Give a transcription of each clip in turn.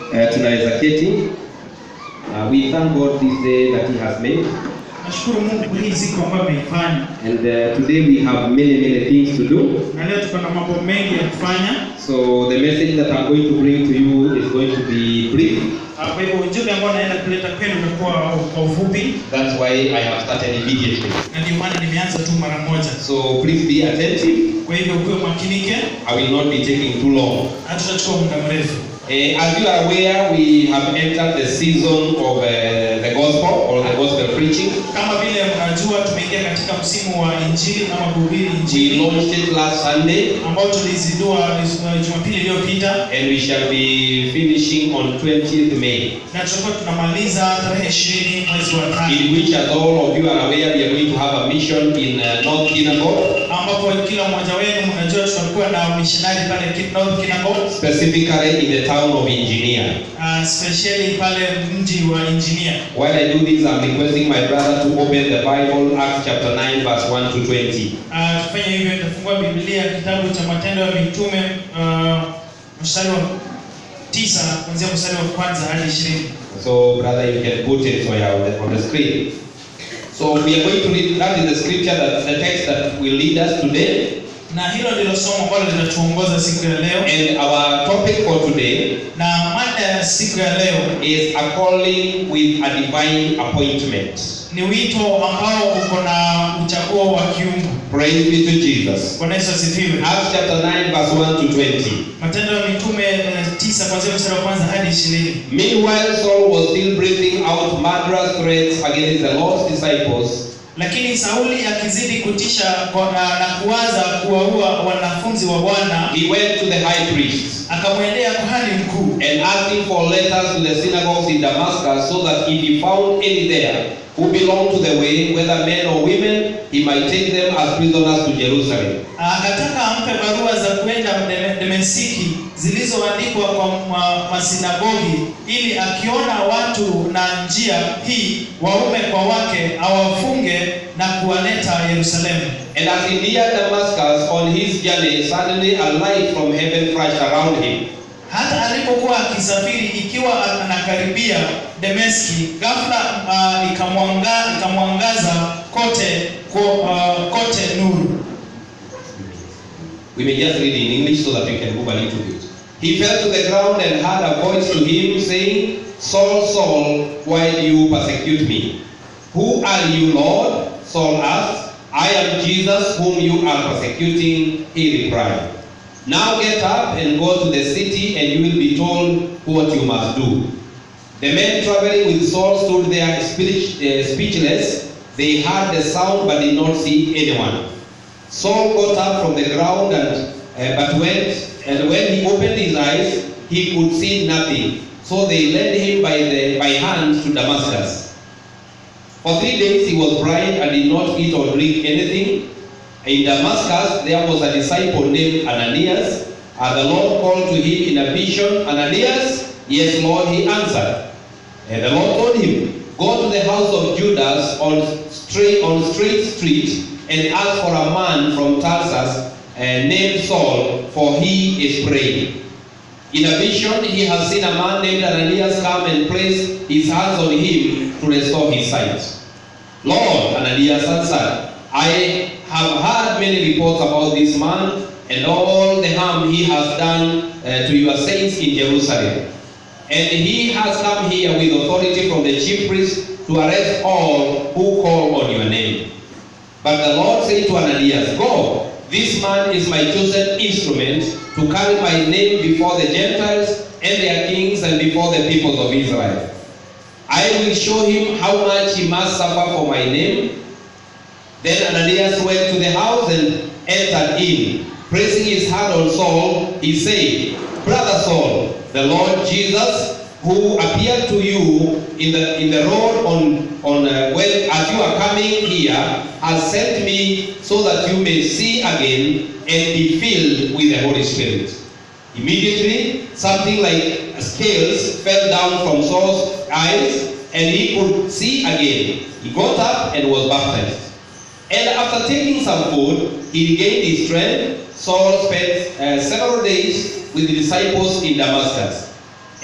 uh, tunaweza keti. Uh, we thank God this day that He has made, Nashukuru Mungu kwa hii siku ambayo ameifanya, and uh, today we have many many things to do. na leo tuko na mambo mengi ya kufanya. So the message that I'm going to bring to you is going to be brief. Ah, Kwa hivyo ujumbe ambao naenda kuleta kwenu umekuwa kwa ufupi, That's why I have started immediately. na ndio maana nimeanza tu mara moja. So please be attentive. Kwa hivyo ukiwe makinike, I will not be taking too long. hatutachukua muda mrefu. Uh, as you are aware, we have entered the season of uh, the gospel or the gospel preaching. Kama vile mnajua, tumeingia katika msimu wa injili ama kuhubiri We injili launched it last Sunday, ambao tulizindua uh, Jumapili iliyopita, and we shall be finishing on 20th May. na tutakuwa tunamaliza tarehe ishirini mwezi wa tano, In which, as all of you are aware, we are going to have a mission in uh, North Kinagot, ambapo kila mmoja wenu mnajua tutakuwa na missionary pale Ki- North Kinagot, specifically in the town of Engineer. uh, specially pale mji wa engineer. While I do this, I'm requesting my brother to open the Bible, Acts chapter 9, verse 1 to 20. Ah, Tufanye hivyo, nitafungua Biblia kitabu cha Matendo ya Mitume uh, mstari wa tisa kuanzia mstari wa kwanza hadi ishirini. So, brother, you can put it so yeah, on, the, on the screen. So, we are going to read that is the scripture that the text that will lead us today. Na hilo ndilo somo ambalo linatuongoza siku ya leo, And our topic for today na mada ya siku ya leo is a calling with a divine appointment. ni wito ambao uko na uchaguo wa kiungu. Praise be to Jesus. Bwana Yesu asifiwe. Acts chapter 9, verse 1 to 20. Matendo ya Mitume eh, tisa kuanzia mstari wa kwanza hadi ishirini. Meanwhile, Saul was still breathing out murderous threats against the Lord's disciples. Lakini Sauli akizidi kutisha kwa- na, na kuwaza kuwaua wanafunzi wa Bwana, He went to the high priest akamwendea kuhani mkuu and asked him for letters to the synagogues in Damascus, so that if he found any there who belonged to the way, whether men or women, he might take them as prisoners to Jerusalem. akataka ampe barua za kwenda Deme- Demesiki zilizoandikwa kwa ma- masinagogi, ili akiona watu na njia hii waume kwa wake awafunge na kuwaleta Yerusalemu. And as he neared Damascus on his journey, suddenly a light from heaven flashed around him. Hata alipokuwa akisafiri ikiwa anakaribia Dameski, ghafla uh, ikamwanga, ikamwangaza kote ko, uh, kote nuru. We may just read in English so that we can move a little bit. He fell to the ground and heard a voice to him saying, Saul, Saul, why do you persecute me? Who are you, Lord? Saul asked. I am Jesus whom you are persecuting, he replied. Now get up and go to the city, and you will be told what you must do. The men traveling with Saul stood there speech- uh, speechless. They heard the sound but did not see anyone. Saul got up from the ground and uh, but went and when he opened his eyes he could see nothing. So they led him by the by hand to Damascus. For three days he was blind and did not eat or drink anything. In Damascus there was a disciple named Ananias, and the Lord called to him in a vision, Ananias, yes, Lord, he answered. And the Lord told him, Go to the house of Judas on straight on Straight Street and ask for a man from Tarsus uh, named Saul, for he is praying. In a vision, he has seen a man named Ananias come and place his hands on him to restore his sight. Lord, Ananias answered, I have heard many reports about this man and all the harm he has done uh, to your saints in Jerusalem. And he has come here with authority from the chief priest to arrest all who call on your name. But the Lord said to Ananias, Go, this man is my chosen instrument to carry my name before the Gentiles and their kings and before the peoples of Israel. I will show him how much he must suffer for my name. Then Ananias went to the house and entered in. Pressing his hand on Saul, he said, Brother Saul, the Lord Jesus, who appeared to you in the in the road on on uh, when as you are coming here, has sent me so that you may see again and be filled with the Holy Spirit. Immediately, something like scales fell down from Saul's eyes, and he could see again. He got up and was baptized. And after taking some food, he regained his strength. Saul spent uh, several days with the disciples in Damascus. And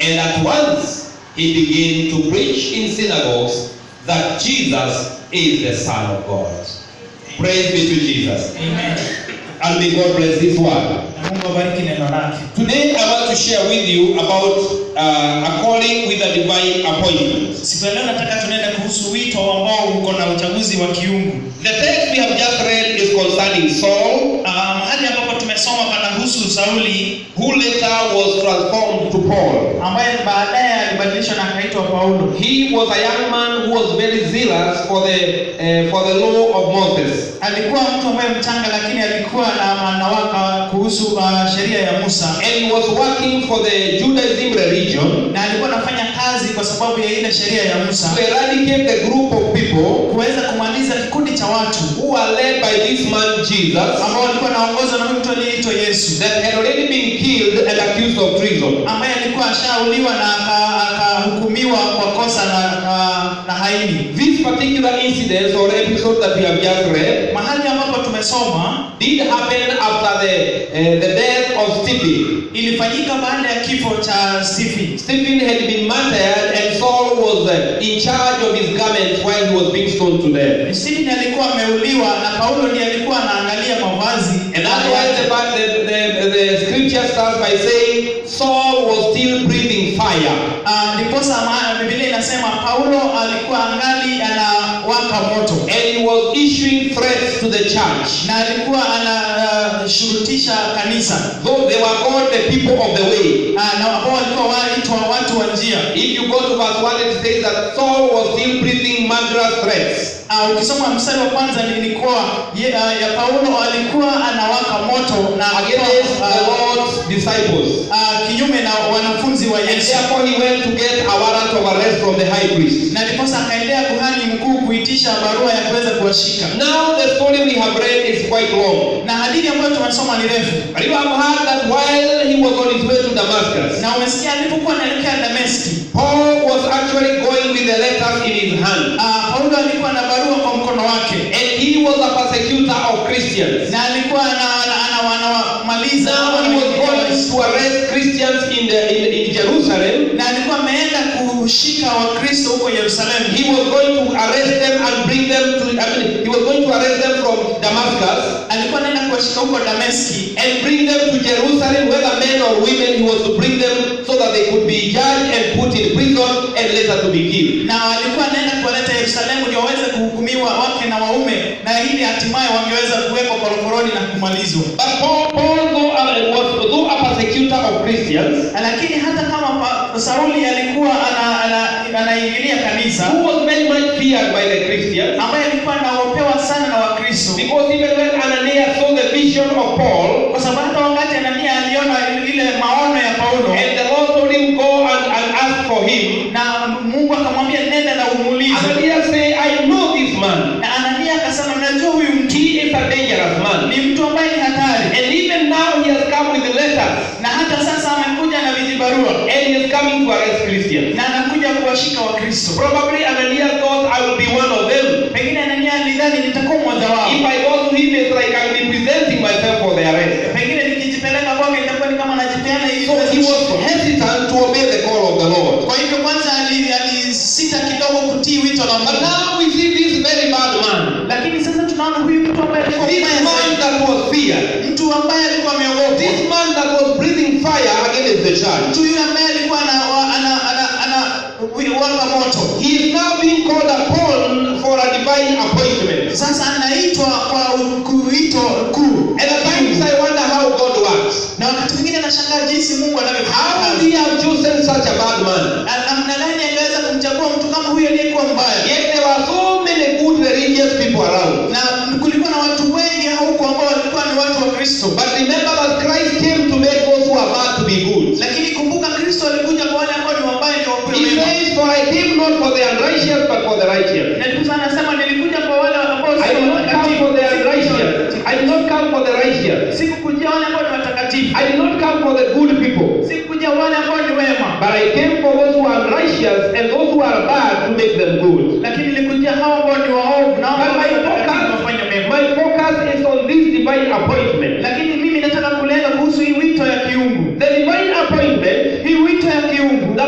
And at once he began to preach in synagogues that Jesus is the Son of God. Praise be to Jesus. Amen. And may God bless this word. Na Mungu abariki neno lake. Today I want to share with you about uh, a calling with a divine appointment. Siku ya leo nataka tunaenda kuhusu wito ambao uko na uchaguzi wa kiungu. The text we have just read is concerning Saul, Ah, mahali ambapo tumesoma panahusu Sauli who later was transformed to Paul. ambaye baadaye alibadilishwa na akaitwa Paulo. He was a young man who was very zealous for the uh, for the law of Moses. Alikuwa mtu ambaye mchanga, lakini alikuwa na manawaka kuhusu uh, sheria ya Musa, And he was working for the Judaism religion na alikuwa anafanya kazi kwa sababu ya ile sheria ya Musa to eradicate the group of people kuweza kumaliza kikundi cha watu who are led by this man Jesus ambao walikuwa naongozwa na huyu mtu aliyeitwa Yesu that had already been killed and accused of treason. ambaye alikuwa ashauliwa na aka- akahukumiwa kwa kosa na, na, na haini. This particular incident or episode that we have just read Mahali ambapo tumesoma did happen after the uh, the death of Stephen. ilifanyika baada ya kifo cha Stephen. Stephen had been martyred and Saul was uh, in charge of his garments while he was being stoned to death. Stephen alikuwa ameuliwa na Paulo ndiye alikuwa anaangalia mavazi And that's why the, Bi- the, the, the scripture starts by saying Saul was still breathing fire. Ah, ndiposa maana Biblia inasema Paulo alikuwa angali anawaka moto And he was issuing threats to the church. na alikuwa anashurutisha kanisa Though they were called the people of the way. Ah, na ambao walikuwa waitwa watu wa njia. If you go to verse 1, it says that Saul was still breathing murderous threats. Ah, ukisoma mstari wa kwanza nilikuwa ye, ah, ya Paulo alikuwa anawaka moto na against alikuwa, the ah, Lord's disciples. ah, kinyume na wanafunzi wa And Yesu. therefore he went to get a warrant of arrest from the high priest. Na ndiposa akaendea kuhani mkuu kuitisha barua ya kuweza kuwashika. Now the story we have read is quite long. Na hadithi ambayo tumesoma ni refu. But you have heard that while he was on his way to Damascus, Na umesikia alipokuwa anaelekea Dameski, Paul was actually going with the letters in his hand. ah, Paulo alikuwa na barua kwa mkono wake. And he was a persecutor of Christians. Na alikuwa ana- ana- ana- anawamaliza Now au he was going anawaingilia to arrest Christians in, the, in, in Jerusalem. na alikuwa ameenda kushika Wakristo huko Yerusalemu. He was going to arrest them and bring them to, I mean, he was going to arrest them from Damascus Alikuwa anaenda kuwashika huko Dameski and bring them to Jerusalem, whether men or women, he was to bring them so that they could be judged and put in prison and later to be killed. na alikuwa anaenda kuwaleta Yerusalemu ndio waweze kuhukumiwa wake na waume, na ili hatimaye wangeweza kuwekwa korokoroni na kumalizwa. But Paul, Paul though, uh, was though a persecutor of Christians, Lakini hata kama pa, Sauli alikuwa ana- ana- anaingilia kanisa who was very much feared by the Christians, ambaye alikuwa anaopewa sana na Wakristo, because even when Ananias saw the vision of Paul, kwa sababu hata wakati Anania aliona ile maono ya Paulo and the Lord told him, Go and, and ask for him, na Mungu akamwambia nenda na umuulize, Ananias say, I know this man. na Anania akasema najua huyu mtu He is a dangerous man. ni mtu ambaye ni hatari, And even now he has come with the letters. na hata sasa amekuja na vijibarua And he is coming to arrest Christians. na anakuja kuwashika Wakristo. Probably Ananias thought I will be one of them. Pengine Anania alidhani nitakuwa mmoja wao, If I go to him, it's like I'll be presenting myself for the arrest. pengine nikijipeleka kwake itakuwa ni kama najipeana ili So he was hesitant to obey the call of the Lord. Kwa hivyo kwanza ali- alisita kidogo kutii wito la But Mungu, now we see this very bad man. lakini sasa tunaona huyu mtu ambaye alikuwa This mbaya man zaidi, that was feared. mtu ambaye alikuwa ameogopa, This man that was breathing fire against the church. mtu yule ambaye alikuwa ana ana ana, ana waka moto, He is now being called upon for a divine appointment. sasa anaitwa kwa kuito kuu. And at times I wonder how God works. Na wakati mwingine nashangaa jinsi Mungu How anavyofanya would kazi. he have chosen such a bad man? Na namna gani angeweza kumchagua mtu kama huyo aliyekuwa mbaya? Yet there were so many good religious people around. Na kulikuwa na watu wengi huko ambao walikuwa ni watu wa Kristo. But remember that Christ came to make those who are bad to be good. Lakini kumbuka Kristo alikuja kwa wale ambao ni wabaya ndio wakuwe He wema. says, For I came not for the unrighteous, but for the righteous. Na ndipo sana anasema nilikuja kwa wale ambao I sio did not come for the unrighteous. I did not come for the righteous. Sikukujia wale ambao ni watakatifu. I did not come for the good people. Sikukujia wale ambao ni wema. But I came for those who are righteous and those who are bad to make them good. Lakini nilikujia hao ambao ni waovu na hao But ambao my ni watakatifu focus, wafanye mema. my focus is on this divine appointment. Lakini mimi nataka kulenga kuhusu hii wito ya kiungu. The divine appointment Hii wito ya kiungu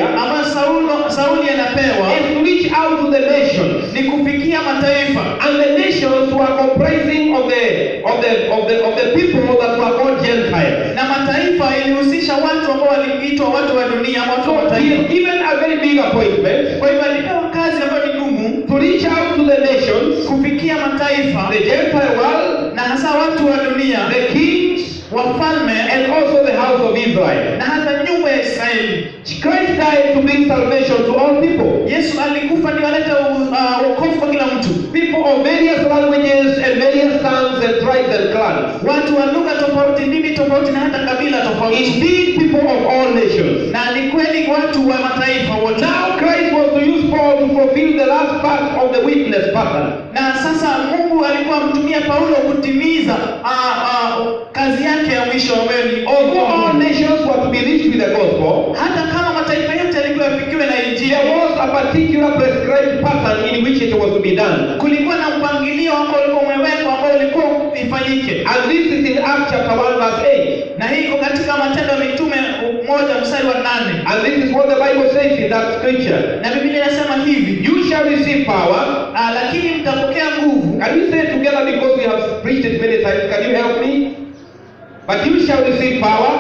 here ambayo Saulo, Sauli anapewa is to reach out to the nations. ni kufikia mataifa And the nations were comprising of the of the of the of the people that were called Gentiles. na mataifa ilihusisha watu ambao waliitwa watu wa dunia, watu wa So he mataifa. is given a very big appointment Kwa hivyo alipewa kazi ambayo ni ngumu to reach out to the nations, kufikia mataifa the Gentile world, na hasa watu wa dunia, the kings, wafalme and also the house of Israel. na hata nyumba ya Israeli. Christ died to bring salvation to all people. Yesu alikufa ndio alete uh, wokovu kwa kila mtu, People of various languages and various tongues and tribes and clans. watu wa lugha tofauti, dini tofauti na hata kabila tofauti, Indeed, people of all nations. na ni kweli watu wa mataifa wote. Now Christ was to use Paul to fulfill the last part of the witness pattern. Na sasa Mungu alikuwa amtumia Paulo kutimiza uh, uh, kazi yake ya mwisho ambayo ni Although all nations were to be reached with the gospel, hata kama mataifa yote yalikuwa yafikiwe na injili, there was a particular prescribed pattern in which it was to be done. kulikuwa na mpangilio ambao ulikuwa umewekwa ambao ulikuwa ifanyike, And this is in Acts chapter 1 verse 8. na hii iko katika Matendo ya Mitume moja mstari wa nane And this is what the Bible says in that scripture. na Biblia inasema hivi You shall receive power. ah, lakini mtapokea nguvu. Can we say it together because we have preached it many times? Can you help me? But you shall receive power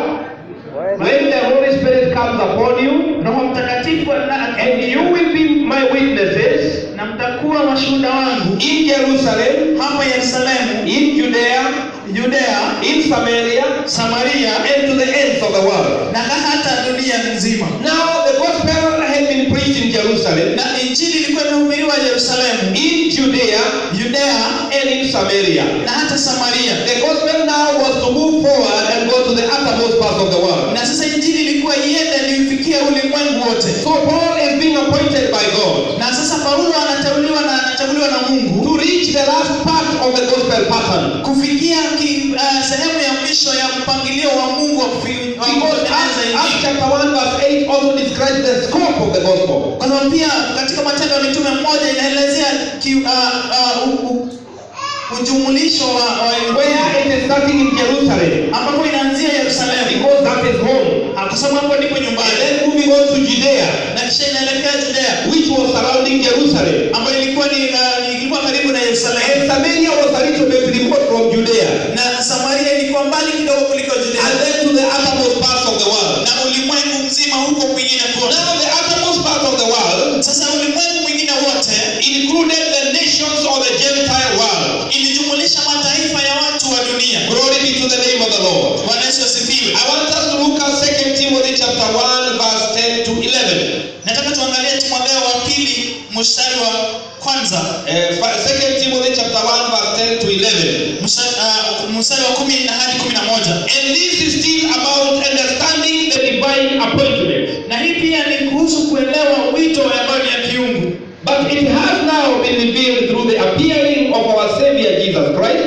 when the Holy Spirit comes upon you, Roho Mtakatifu na- and you will be my witnesses na mtakuwa washuhuda wangu in Jerusalem, hapa Yerusalemu, in Judea, Judea, in Samaria, Samaria and to the ends of the world. na hata dunia nzima. Now, the gospel had been preached in Jerusalem, Na injili ilikuwa imehubiriwa Yerusalemu, in Judea, Judea and in Samaria. na hata Samaria. The gospel now was to move forward and go to the uttermost parts of the world. Na sasa injili ilikuwa iende niufikie ulimwengu wote. So Paul is being appointed by God Na sasa Paulo anateuliwa na anachaguliwa na Mungu to reach the last part of the gospel pattern. kufikia ki, uh, sehemu ya mwisho ya mpangilio wa Mungu wa kufi- wa Because kuendeleza Acts, injili. Acts chapter 1 verse 8 also describes the scope of the gospel. Kwa sababu pia katika Matendo ya Mitume mmoja inaelezea ki, uh, uh, u, u, ujumulisho wa, wa Where it is starting in Jerusalem. ambapo inaanzia Yerusalemu, Because that is home. Ah, kwa sababu hapo ndipo And nyumbani, then moving on to Judea, na kisha inaelekea Judea which was surrounding Jerusalem. ambayo ilikuwa ni uh, ilikuwa karibu na Yerusalemu, And Samaria was a little bit remote from Judea. na Samaria ilikuwa mbali kidogo kuliko And Judea, then to the uttermost parts of the world. na ulimwengu mzima huko kwingine kote. Now the uttermost part of the world Sasa ulimwengu mwingine wote included the nations of the Gentile world. ilijumulisha mataifa ya watu wa dunia. Glory be to the name of the Lord. Bwana Yesu asifiwe. I want us to look at 2 Timothy chapter 1 verse 10 to 11. Nataka tuangalie Timotheo wa pili mstari wa kwanza Uh, fa- 2 Timothy chapter 1 verse 10 to 11. mstari uh, mstari wa kumi na hadi kumi na moja And this is still about understanding the divine appointment. na hii pia ni kuhusu kuelewa wito ambayo ni ya kiungu, But it has now been revealed through the appearing of our Savior Jesus Christ,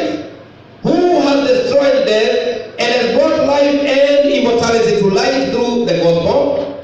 who has destroyed death and has brought life and immortality to light through the gospel.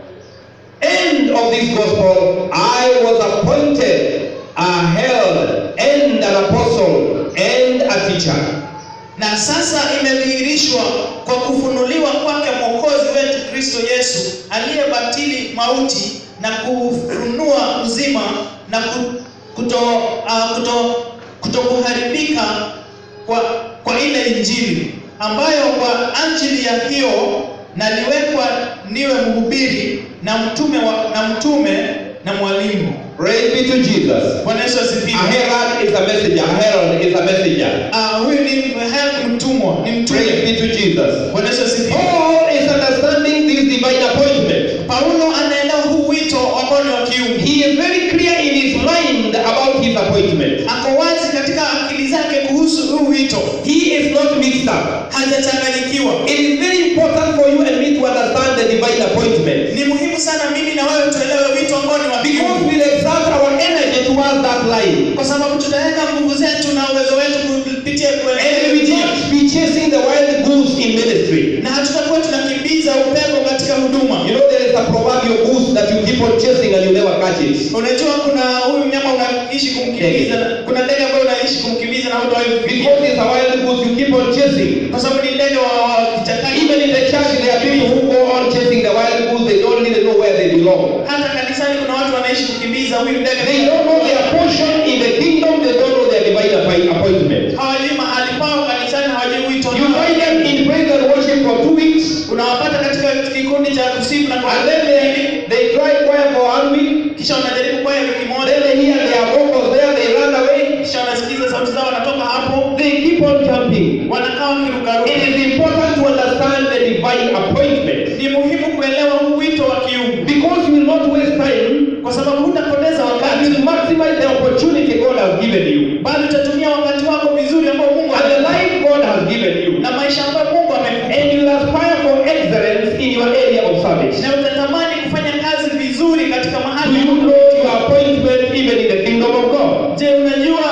End of this gospel, I was appointed a herald and an apostle and a teacher. na sasa imedhihirishwa kwa kufunuliwa kwake Mwokozi wetu Kristo Yesu aliyebatili mauti na kufunua uzima na ku- kuto, uh, kuto, kutokuharibika kwa, kwa ile Injili ambayo kwa ajili ya hiyo naliwekwa niwe mhubiri na mtume wa, na mtume na mwalimu. Praise be to Jesus. Bwana Yesu A asifiwe. herald is a messenger. A herald is a messenger. Ah, huyu ni mhe- mtumwa, ni mtume. Praise be to Jesus. Bwana Yesu asifiwe. Paul is understanding this divine appointment. Paulo anaelewa huu wito ambao ni wa kiungu. He is very clear in his mind about his appointment. Ako wazi katika akili zake kuhusu huu wito, He is not mixed up. hajachanganyikiwa. It is very important for you and me to understand the divine appointment. Ni muhimu sana mimi na wewe tuelewe wito ambao ni wa Because kiungu, we'll exert our energy towards that line. kwa sababu tutaweka nguvu zetu na uwezo wetu kupitia And we kuelekea will njia, not be chasing the wild goose in ministry. na hatutakuwa tunakimbiza upepo katika huduma. You know, there is a proverbial goose that you keep on chasing and you never catch it. Unajua kuna huyu mnyama unaishi kumkimbiza, kuna ndege ambaye unaishi kumkimbiza na hutawahi kufikia, Because it's a wild goose you keep on chasing. kwa sababu ni ndege wa wa kichakani. Even in the church, there are people who go on chasing the wild goose. They don't really know where they they belong. hata kanisani kuna watu wanaishi kukimbiza huyu ndege They don't know their portion in the kingdom, they don't know their divine appoint- appointment. hawajui mahali pao kanisani hawajui wito You wao. find them in praise and worship for two weeks, unawapata katika kikundi cha kusifu na and then they, they try choir for one week, kisha wanajaribu kwaya wiki moja then they hear their vocals there, they run away. kisha wanasikiza sauti zao wanatoka hapo They keep on jumping. wanakaa wakirukaruka It is important to understand the divine appointment ni muhimu kuelewa huu wito wa kiungu because you will not waste time kwa sababu hutapoteza and wakati you maximize the opportunity God has given you bali utatumia wakati wako vizuri ambao mungu and the life God has given you. na maisha ambayo mungu amekupa And you will aspire for excellence in your area of service. na utatamani kufanya kazi vizuri katika Do mahali you ambapo- know your appointment even in the kingdom of God? je unajua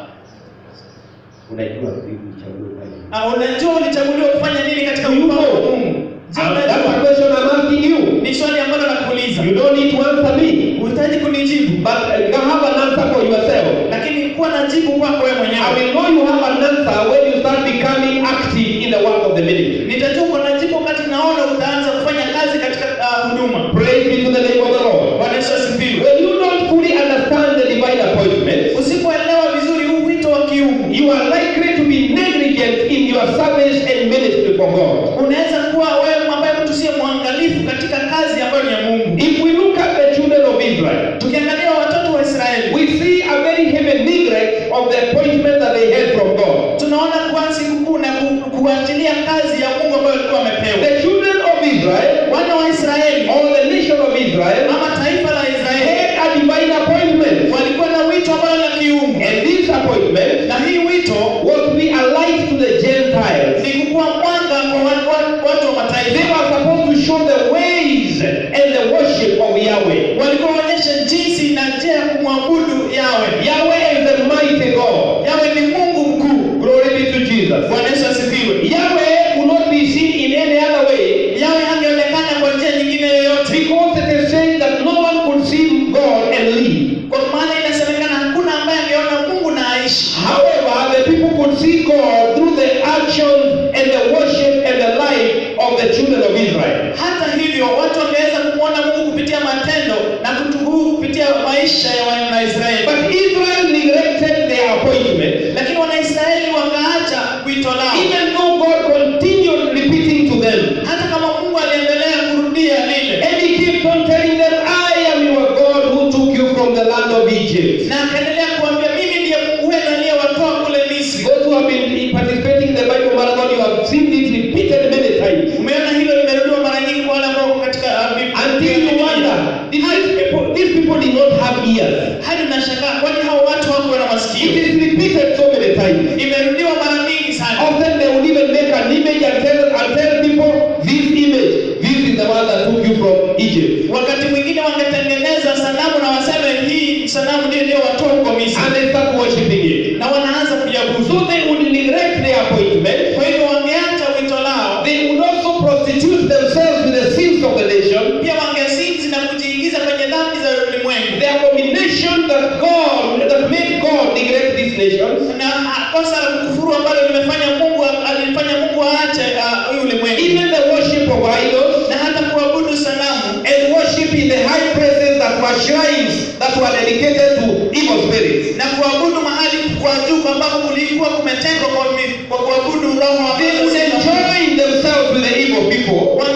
Unajua vipi uchaguo gani? ah, unajua ulichaguliwa kufanya nini katika Do you mpango wa know? mungu je And that's a unajua question I'm asking you. ni swali ambalo nakuuliza You don't need to answer me, uhitaji kunijibu but uh, you have an answer for yourself. lakini kuwa na jibu kwako wewe I mwenyewe will know you have an answer when you start becoming active in the work of the ministry. nitajua uko na jibu wakati naona utaanza kufanya kazi katika ah, huduma Praise be to the name of the Lord. bwana yesu asifiwe When you don't fully understand the divine appointment, usipoelewa vizuri huu wito wa kiungu you are likely to be negligent in your service and ministry for God. unaweza kuwa wewe ambaye mtu siye mwangalifu katika kazi ambayo ni ya mungu If we look at the children of Israel, tukiangalia watoto wa israeli we see a very heavy neglect of the appointment that they had from God. tunaona kuansi kukuu na ku- kuachilia kazi ya mungu ambayo alikuwa amepewa The children of Israel, wana wa israeli or the nation of Israel, ama taifa la israeli had a divine appointment. walikuwa na wito ambao la kiungu And this appointment na hii wito was to be a light to the Gentiles. ni kukuwa mwanga kwa watu, watu, watu wa They mataifa were supposed to show the ways and the worship of Yahweh. walikuwa waonyesha jinsi na njia ya kumwabudu yawe Yahweh is the mighty God. yawe ni mungu mkuu Glory be to Jesus. bwana yesu asifiwe Yahweh could not be seen in any other way yawe hangeonekana kwa njia nyingine yoyote because it is said that no one could see God and live. kwa maana inasemekana hakuna ambaye angeona mungu na aishi However, the people could see God through the actions and the worship and the life of the children of Israel. hata hivyo watu wangeweza kumwona mungu kupitia matendo na kutubu kupitia maisha ya wanaisraeli But Israel neglected their appointment, lakini wanaisraeli wakaacha wito lao even though God continued repeating to them. hata kama mungu aliendelea kurudia lile And he kept on telling them, I am your God who took you from the land of Egypt. na akaendelea kuambia mimi ndiye mungu wenu aliyewatoa kule misri Those who have been participating in the Bible marathon, you have seen it repeated many times. umeona hilo limerudiwa mara nyingi kwa wale ambao wako katika uh, Biblia. Until you wonder, did these people, these people did not have ears. hadi unashangaa kwani hao watu wako na It masikio is repeated so many times. imerudiwa mara mingi sana Often they would even make an image and tell, and tell people, this image, this is the one that took you from Egypt. wakati mwingine wangetengeneza sanamu na waseme hii sanamu ndio iliyowatoa huko misri And they start worshipping it. na wanaanza kujabudu So they would neglect their appointment. kwa hivyo wangeacha wito lao They would also prostitute themselves with the sins of the nation. pia wangesinzi na kujiingiza kwenye dhambi za ulimwengu The abomination that God, that made God neglect these nations, na ah, kosa la kukufuru ambalo limefanya mungu alifanya mungu aache ah, huyu ulimwengu even the worship of idols, na hata kuabudu sanamu and worship in the high places that were shrines that were dedicated to evil spirits. na kuabudu mahali kwa juu ambapo kulikuwa kumetengwa kwa, mi- kwa kuabudu roho wa They would enjoy themselves with the evil people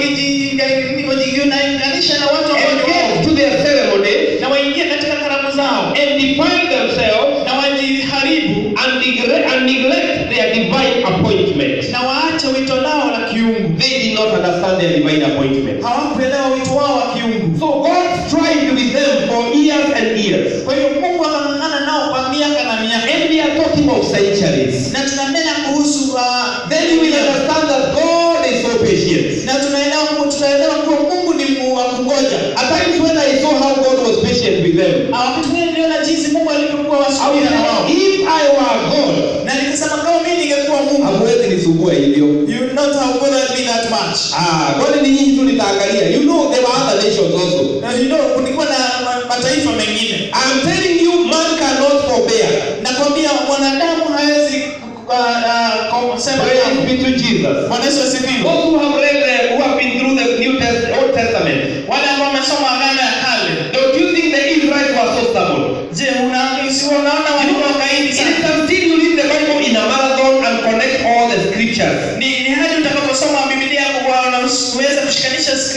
wajiunganisha na watu ambao and ni waovu, get to their ceremonies na waingie katika karamu zao and defile themselves na wajiharibu and neglect, and neglect their divine appointment. na waache wito lao la kiungu They did not understand their divine appointment. hawakuelewa wito wao wa kiungu So God strived with them for years and years. kwa hiyo mungu akang'ang'ana nao kwa miaka na miaka And we are talking of centuries. na tunanena kuhusu uh, Then you will understand that God is so patient. na tunaelewa tutaelewa kuwa mungu ni Mungu wa kungoja At times when I saw how God was patient with them, Ah, wakati mwingine niliona jinsi mungu alivyokuwa I was wasubira na wao like, if I were God, na nikasema kama mimi ningekuwa mungu hamwezi nisumbua hivyo. you not have bothered me that much Ah, kwani ni nyinyi tu nitaangalia. You know there were other nations also. na you know kulikuwa na ma- mataifa mengine I'm telling you, man cannot forbear. nakwambia mwanadamu hawezi uh, uh, kusema Praise be to Jesus. Bwana Yesu asifiwe Those who have read, the, who have been through the New Test, Old Testament, wale ambao wamesoma agano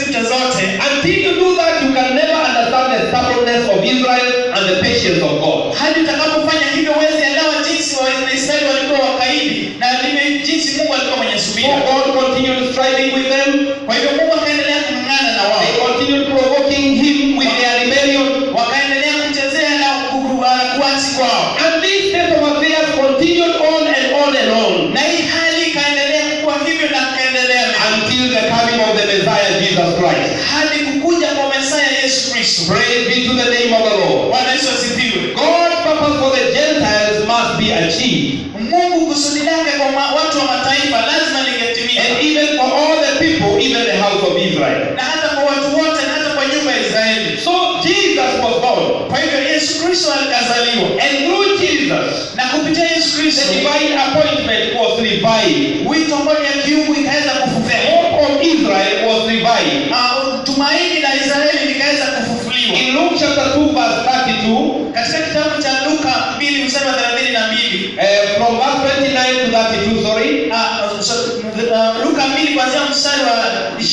future zote Until you do that, you can never understand the stubbornness of Israel and the patience of God. hadi utakapofanya hivyo huwezi elewa jinsi waisraeli walikuwa wakaidi na vile jinsi mungu alikuwa mwenye So subira God continued striving with them. kwa hivyo mungu akaendelea kung'ang'ana na They wao continued provoking him with their rebellion. wakaendelea kumchezea na ku- ku- uh, kuasi kwao And this state of affairs continued on and on and on na hii hali ikaendelea kuwa hivyo na ikaendelea until the coming of the Messiah Jesus Christ. hadi kukuja kwa mesaya yesu kristo Praise be to the name of the Lord. bwana yesu asifiwe God's purpose for the Gentiles must be achieved. mungu kusudi lake kwa ma- watu wa mataifa lazima lingetimia And even for all the people, even the house of Israel. na hata kwa watu wote na hata kwa nyumba ya israeli So Jesus was born. kwa hivyo yesu kristo alikazaliwa And through Jesus, na kupitia yesu the kristo divine appointment was revived. wito ambao ni ya kiungu ikaweza The kufufuka hope of Israel was revived. Ah, tumaini la israeli likaweza kufufuliwa In Luke chapter 2, verse 32, katika kitabu cha luka 2 mstari wa 32 uh, from verse 29 to 32, sorry. Ah, so, uh, luka 2 kuanzia mstari wa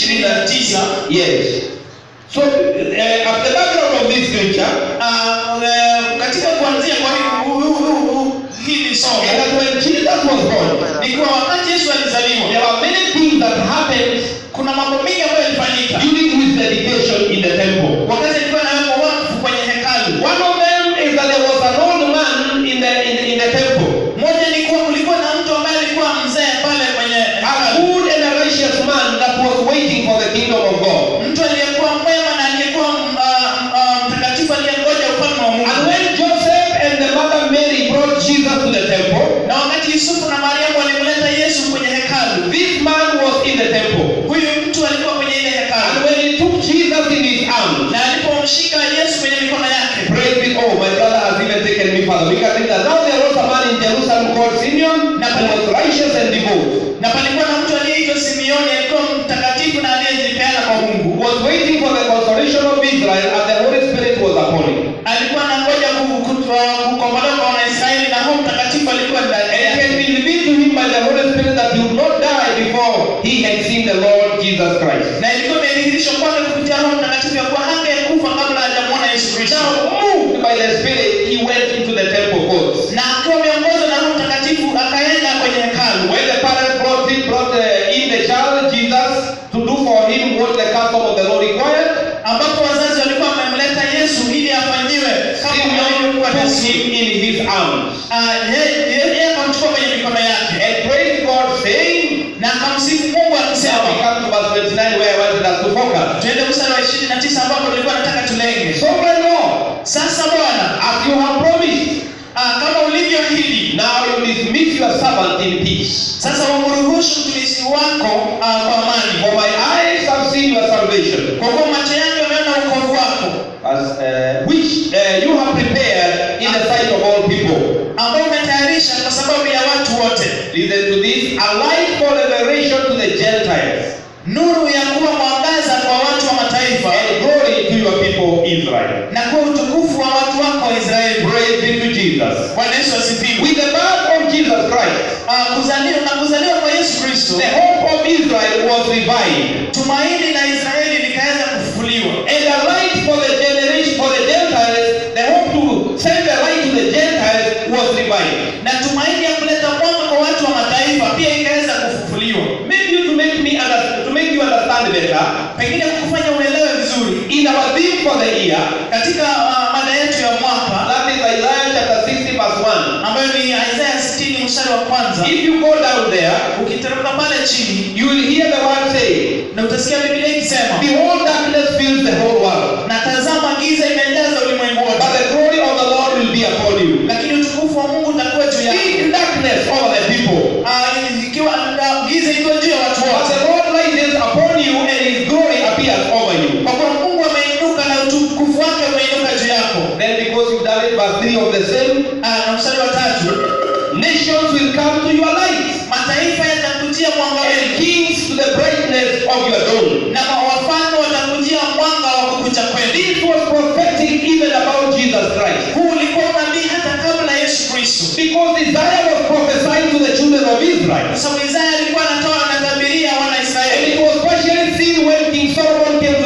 29 Yes. So, uh, at the background of this scripture, Ah, eh, katika kuanzia kwa hii- hu- hu- hu- hu- hili somo and that when Jesus was born, ni kuwa wakati yesu there alizaliwa were many things that happened kuna mambo mengi ambayo yalifanyika during his dedication in the temple. wakati alikuwa anawekwa wakfu kwenye hekalu One of them is that there was an old man in the in, in the temple, moja ni kuwa kulikuwa na mtu ambaye alikuwa mzee pale kwenye a hekalu good and a righteous man that was waiting for the kingdom of God. mtu aliyekuwa mwema na aliyekuwa mm, ah, ah, mtakatifu aliyengoja ufalme wa And mungu when Joseph and the mother Mary brought Jesus to the temple, na wakati yusufu na mariamu walimleta yesu kwenye hekalu this man was in the temple. huyu mtu alikuwa kwenye ile And hekalu when he took Jesus in his arms, na alipomshika yesu kwenye mikono yake praise be, oh, my brother has even taken me further. We can read that. Now there was a man in Jerusalem called Simeon who was righteous and devout, na palikuwa na mtu aliyeitwa simeoni alikuwa mtakatifu na aliyejipeana kwa mungu who was waiting for the consolation of Israel, and the Holy Spirit was upon him. alikuwa anangoja ku- ku- uh, kukombolewa kwa wanaisraeli na roho mtakatifu alikuwa ndani And it yake had been revealed to him by the Holy Spirit that he would not die before he had seen the Lord Jesus Christ. na ilikuwa imedhihirishwa kwake kupitia roho mtakatifu ya kuwa hangekufa kabla hajamwona yesu kristo Now, moved by the Spirit, he went into the temple courts. na akiwa ameongozwa na roho mtakatifu akaenda kwenye hekalu When the parents brought him, brought uh, in the child Jesus to do for him what the custom of the Lord required, ambapo wazazi walikuwa wamemleta yesu ili afanyiwe kama Simeon ilivyokuwa took desturi. him in his arms Ah, ye- ye- yeye akamchukua kwenye mikono yake and praised God, saying, na akamsifu mungu Now we akisema come to verse 29 where I wanted us to focus. tuende mstari wa 29 ambapo nilikuwa nataka tulenge Sovereign Lord, sasa bwana as you have promised, ah, kama ulivyoahidi now you dismiss your servant in peace. sasa wamruhusu mtumishi wako ah, kwa amani For my eyes have seen your salvation, kwa kuwa macho yangu yameona ukovu wako as, uh, which uh, you have prepared in the sight of all people. ambao umetayarisha kwa sababu ya watu wote Listen to this, a light for revelation to the Gentiles, nuru ya kuwa mwangaza kwa watu wa mataifa and glory to your people Israel. na kuwa utukufu wa watu wako wa israeli Praise be to Jesus. bwana yesu asifiwe With the birth of Jesus Christ, Ah, kuzaliwa na kuzaliwa kwa yesu kristo the hope of Israel was revived, tumaini la israeli likaweza kufufuliwa and the light for the generation for the Gentiles, the hope to send the light to the Gentiles was revived. na tumaini ya kuleta mwanga kwa watu wa mataifa pia ikaweza kufufuliwa Maybe to make me under, to make you understand better, pengine kukufanya uelewe vizuri in our theme for the year, katika ah, mada yetu ya mwaka that is Isaiah chapter 60 verse 1. ambayo ni isaya 60 mstari wa kwanza If you go down there, ukiteremka pale chini you will hear the word say, na utasikia biblia ikisema Behold, darkness fills the whole world, na tazama giza imejaza ulimwengu but wote the glory of the Lord will be upon you. lakini utukufu wa mungu utakuwa juu yako Speak darkness over the people, Ah, ikiwa ah, giza ikiwa juu ya watu but wote the Lord rises upon you, and His glory appears over you. kwa kuwa mungu ameinuka na utukufu wake umeinuka juu yako Then, because you've done it, verse 3 of the same, Ah, na mstari wa tatu nations will come to your light, mataifa yatakujia mwanga and wenu kings to the brightness of your dawn. na wafalme watakujia mwanga wa kukucha kwenu This was prophetic even about Jesus Christ. huu ulikuwa unabii hata kabla yesu kristo Because Isaiah was prophesying to the children of Israel. kwa sababu isaya alikuwa anatoa anatabiria wana And israeli it was partially seen when King Solomon came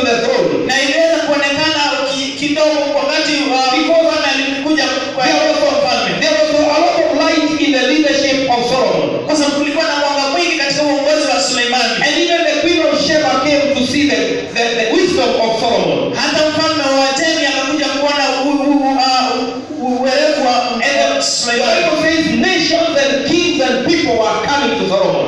these nations and kings and people were coming to Solomon.